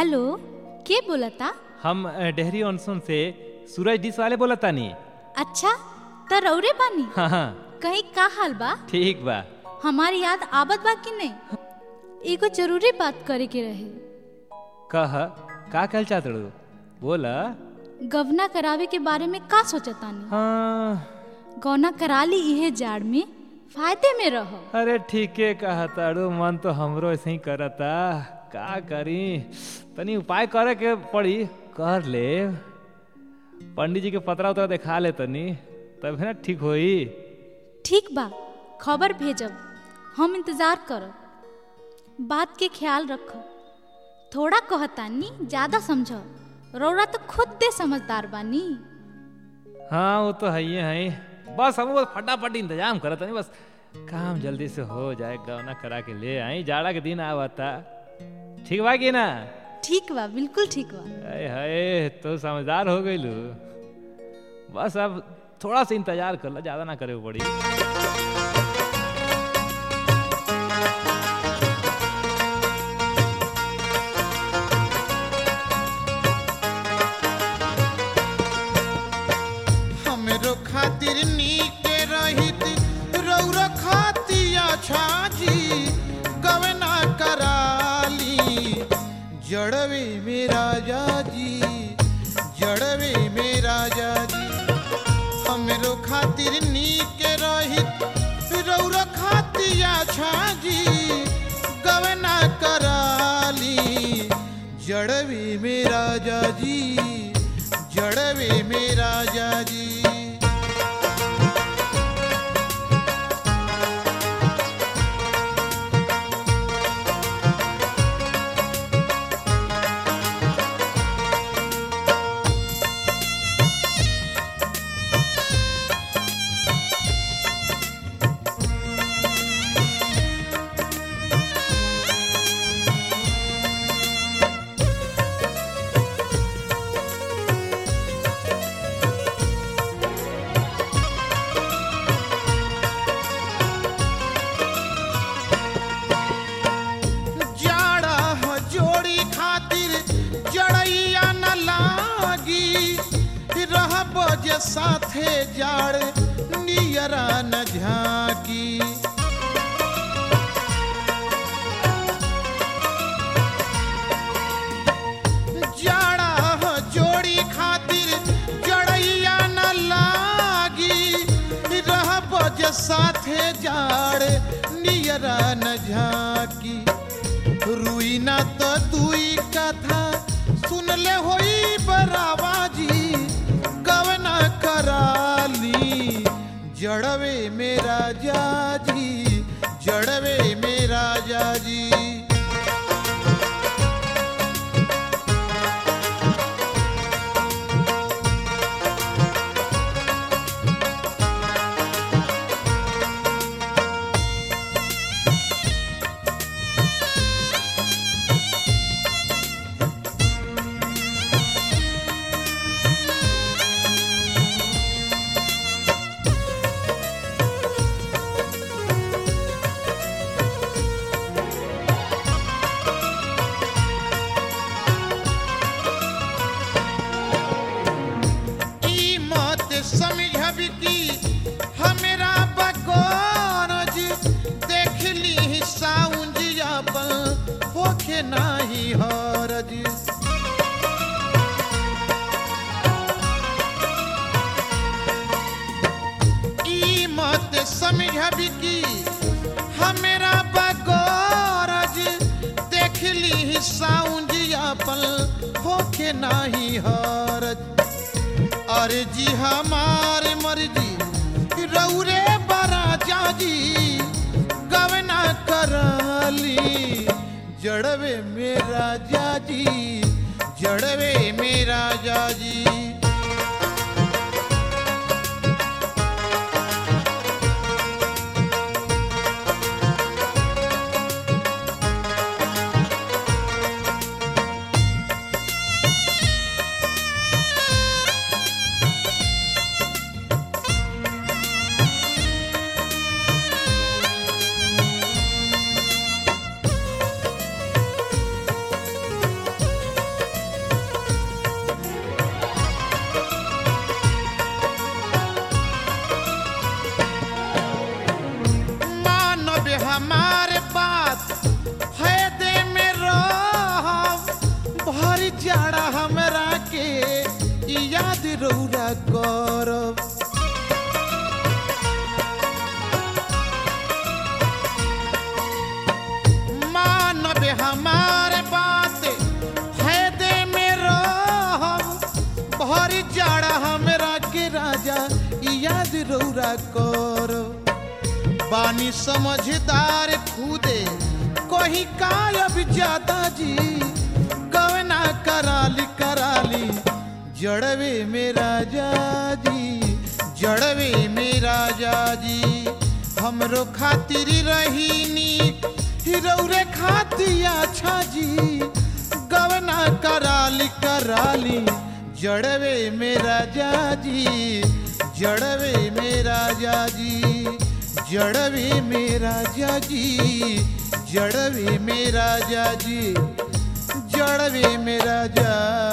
hello के बोलता हम अ, डेहरी ऑनसोन से सूरज डिश वाले बोला तानी अच्छा त रौरे बानी हाँ हाँ कहीं का हाल बा ठीक बा हमारी याद आबत बा कि नहीं एगो जरूरी बात करे के रहे कह का कहल चाहत रू बोला गवना करावे के बारे में का सोचतानी हाँ गौना करा ली इहे जाड़ में फायदे में रह अरे ठीके कहा तारू मन तो हमरो ऐसे ही करता का करी तनी उपाय करे के पड़ी कर ले पंडित जी के पतरा उतरा दिखा ले तनी तब है ना ठीक होई ठीक बा खबर भेजब हम इंतजार करब बात के ख्याल रख थोड़ा कहतानी ज्यादा समझ रौरा तो खुद दे समझदार बानी हाँ वो तो है ही है बस हम बस फटाफट इंतजाम करत नहीं बस काम जल्दी से हो जाए गवना करा के ले आई जाड़ा के दिन आवता ठीक बा कि ना ठीक बा बिल्कुल ठीक बा अरे हाय तो समझदार हो गई लू बस अब थोड़ा सा इंतजार कर ला ज्यादा ना करे पड़ी हमरो खातिर नीके रहित रौरा खातिया छाजी गवना कराली जड़वे में राजा जी जड़वे में राजा जी हमरो खातिर नीके रहित रौरा खातिया छाजी गवना कराली जड़वे में राजा जी जड़वे में राजा जी जाड़ा ह जोड़ी खातिर जड़ैया न लागी रहब जे साथे जाड़ नियरा न झाकी जाड़ा ह जोड़ी खातिर जड़ैया न लागी रहब जे साथे जाड़ नियरा न झाकी रुई ना तो दुई कथा सुन ले होई बराबाजी गवना कराली जड़वे में राजा जी जड़वे में राजा जी ई मत समझब कि हमरा बगौरज देख ली साउंज अपन होखे नाही हरज ई मत समझब कि हमरा बगौरज देख ली साउंज अपन होखे नाही हरज अरे जी हमार मर्जी रौरे बरा जाजी गवना कराली जड़वे मेरा जाजी जड़वे मेरा जाजी करो बानी समझदार खुदे कोही कायब ज्यादा जी गवना कराली कराली जड़वे मेरा जाजी जड़वे मेरा जाजी हमरो खातिर रहीनी हिरौरे खाती अच्छा जी गवना कराली कराली जड़वे मेरा जाजी जड़वे मेरा जाजी जड़वे मेरा जाजी जड़वे मेरा जाजी जड़वे मेरा जा